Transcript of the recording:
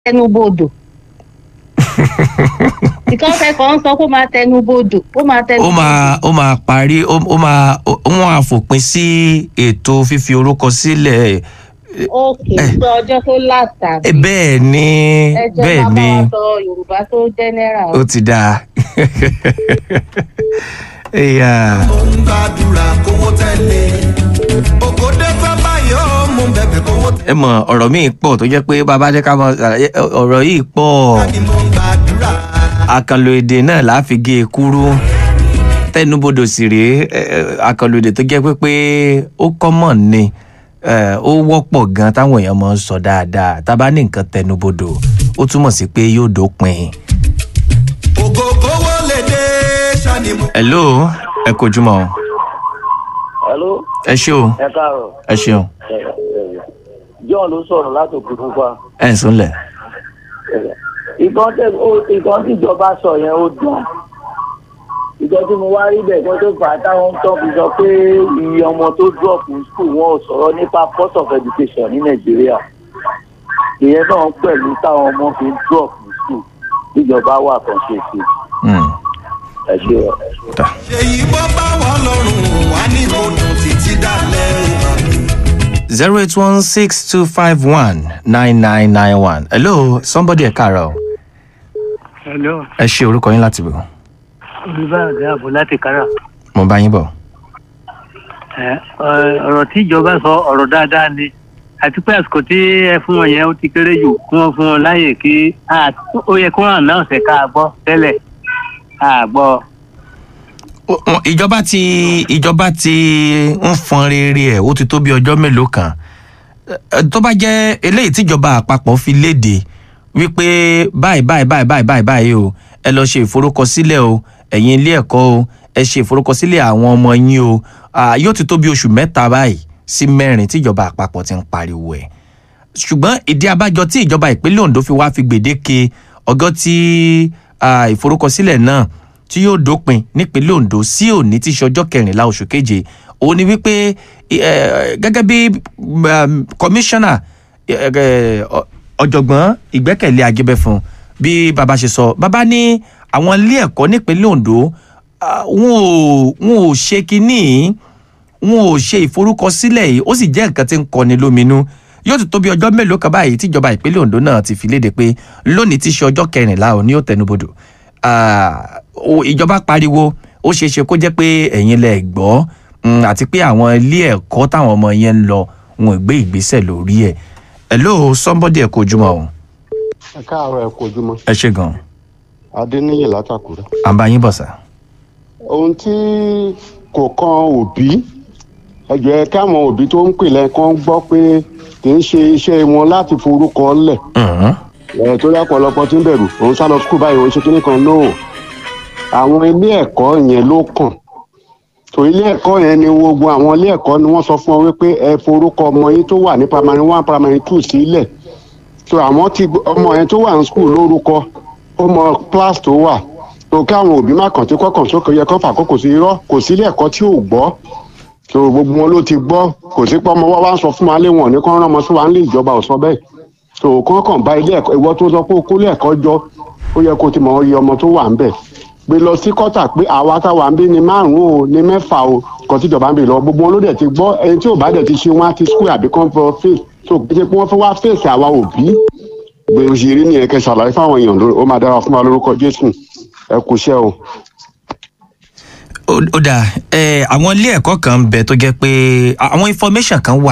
tẹnubodò ìkọ́fẹ́ kan sọ kó máa tẹnubodò ó máa ó tẹnubodò máa ó máa parí ó ó máa ó wọn á fòpin sí ètò fífi orúkọ sílẹ̀ òkè pé ọjọ́ tó láta ẹ bẹ́ẹ̀ ni ẹjọ́ bẹ́ẹ̀ máa bá ni wa sọ yorùbá tó jẹ́nẹ́rà ó ti dáa. Ẹ̀yà. mo ń gbàdúrà kówó tẹ̀lé ògòdè fẹ́ báyìí ó mú bẹ̀bẹ̀ kówó tẹ̀lé ẹ mọ ọ̀rọ̀ míì pọ̀ tó jẹ́ pé bàbá jẹ́ ká mọ ṣàlàyé ọ̀rọ̀ yìí pọ̀ ni mo ń gbàdúrà. àkànlò èdè náà là á fi gé e kúrú tẹnubodò sì rèé ẹ, ẹ, àkànlò èdè tó jẹ́ pé pé ó kọ́mọ̀ ni ẹ, ó wọ́pọ̀ gan táwọn èèyàn máa ń sọ dáadáa tá a bá ní nǹkan tẹnubodò ó túmọ̀ sí pé yóò dópin. ògo kówó lè dé sani mo. hello ẹ kojúmọ́ o. hello ẹ ṣé o ẹ káàárọ̀ ẹ ṣeun ẹ, ẹ, john ló sọ̀rọ̀ láti òkè pupa ẹ ń súnlẹ̀. ìkan tẹ ó- ìkan tí ìjọba sọ yẹn ó dùn ìjọ tí mo wá rí bẹ́ẹ̀ kan tó fà á táwọn tó fi sọ pé iye ọmọ tó drop ní school wọn ò sọ̀rọ̀ nípa cost of education ní nàìjíríà ìyẹn náà pẹ̀lú táwọn ọmọ fi ń drop ní school ìjọba wà kan ṣe sí Hmm. ẹ ṣe ọ. Ta. ṣèyí bọ́ bá wà lọ́rùn wà ní ìbòdùn títí dalẹ̀ zero eight one six two five one nine nine nine one. hello somebody ẹ káàárọ̀ o. hello ẹ ṣe orúkọ yín láti bò. olùbáàdé àbò láti kára mo bá yín bọ̀. ẹ ẹ, ọ̀rọ̀ tí ìjọba sọ ọ̀rọ̀ dáadáa ni àti pé àsìkò tí ẹ fún wọn yẹn ó ti kéré jù kí wọ́n fún wọn láàyè kí a- ó yẹ kó hàn náà ṣe ká gbọ́ tẹ́lẹ̀ a gbọ́ Ó- ó- ìjọba ti ìjọba ti ń fọn rere ẹ̀ ó ti tó bí ọjọ́ mélòó kan Ẹ, tó bá jẹ́ eléyìí tíjọba àpapọ̀ fi léde wípé báyìí báyìí báyìí báyìí báyìí báyìí o ẹ lọ ṣe ìforúkọsílẹ̀ o ẹ̀yin ilé ẹ̀kọ́ o ẹ ṣe ìforúkọsílẹ̀ àwọn ọmọ yín o Ah, yóò ti tó bí oṣù mẹ́ta báyìí sí mẹ́rin tíjọba àpapọ̀ ti ń pariwo ẹ̀ ṣùgbọ́n ìdí abájọ tí ìjọba ìpínlẹ̀ ondo fi wá fi gbèdéke ọgọ́ tí ah, ìforúkọsílẹ̀ náà tí yóò dópin nípínlẹ̀ ondo sí òní tí í ṣe ọjọ́ kẹrìnlá oṣù keje òun ni wípé eh, gẹ́gẹ́ bí um, kọmíṣánná eh, eh, ọ- ọ̀jọ̀gbọ́n ìgbẹ́kẹ̀lé ajẹ́bẹ̀fún bí baba ṣe sọ baba ní àwọn ilé ẹ̀kọ́ nípínlẹ̀ ondo ah, wọn ò wọn ò ṣe kínní wọn ò ṣe ìforúkọsílẹ̀ yìí ó sì jẹ́ nǹkan tí ń kọni lóminú yóò ti tó bí ọjọ́ mélòó kan báyìí tíjọba ìpínlẹ̀ ondo náà ti fi léde pé lónìí tí í ṣe ọjọ́ kẹrìnlá ò ní ó tẹnubodò Ah, o- ìjọba pariwo ó ṣeé ṣe kó jẹ́ pé ẹ̀yin lẹ gbọ́ mm, àti pé àwọn ilé ẹ̀kọ́ táwọn ọmọ yẹn ń lọ wọn ò gbé ìgbésẹ̀ lórí ẹ̀ hello somebody ẹ̀ kó ojúmọ́ o ẹ káàárọ̀ ẹ kú ojúmọ́ ẹ ṣe gan adéníyì látàkùrẹ́. à ń bá yín bọ̀ sá. ohun tí kò kan òbí ẹjọ́ ẹ káwọn òbí tó ń pè lẹ́ẹ̀kan gbọ́ pé kì í ṣe iṣẹ́ wọn láti forúkọ lẹ̀ Mhm. ẹ̀ tó yá pọ̀lọpọ̀ tí ń bẹ̀rù òun sá lọ skul báyìí òun ṣe kíní kan lóò àwọn ilé ẹ̀kọ́ yẹn ló kàn tó ilé ẹ̀kọ́ yẹn ni gbogbo àwọn ilé ẹ̀kọ́ ni wọ́n sọ fún ọ wípé ẹ forúkọ ọmọ yín tó wà ní primary one primary two sílẹ̀ tó àwọn tí ọmọ yẹn tó wà ní skul lórúkọ ó mọ class tó wà tó káwọn òbí má kàn tí kọkàn sókè yẹ kó fàkókò sí irọ́ kò sílé ẹ̀kọ́ tí ò gbọ́ tó gbogbo wọn ló ti gbọ́ kò sí pé ọmọ wa wá ń sọ fún wa lé wọn ní kán rán ọmọ sí wa ń lé ìjọba ò sọ bẹ́ẹ̀ tó kán kàn bá ilé ẹ̀kọ́ ìwọ tó sọ pé o kó ilé ẹ̀kọ́ jọ ó yẹ kó ti mọ iye ọmọ tó wà ń bẹ̀ gbé lọ sí kọ́tà pé àwa táwa ń bí ni márùn-ún o ní mẹ́fà o kò tí ìjọba ń bè lọ gbogbo wọn ló dẹ̀ ti gbọ́ ẹni tí ò bá dẹ̀ ti ṣe wọn á ti skul àbí kán fọ fèsì tó kí ṣe pé wọ́n fẹ́ wá fèsì àwa òbí gbé òṣèré nìyẹn kẹ ṣàlàyé fáwọn èèyàn lórí ó máa dára fún wa lórúkọ jésù ẹ kú iṣẹ́ o. ó ó dáa ẹ àwọn ilé ẹ̀kọ́ kan ń bẹ tó jẹ́ pé àwọn information kan wà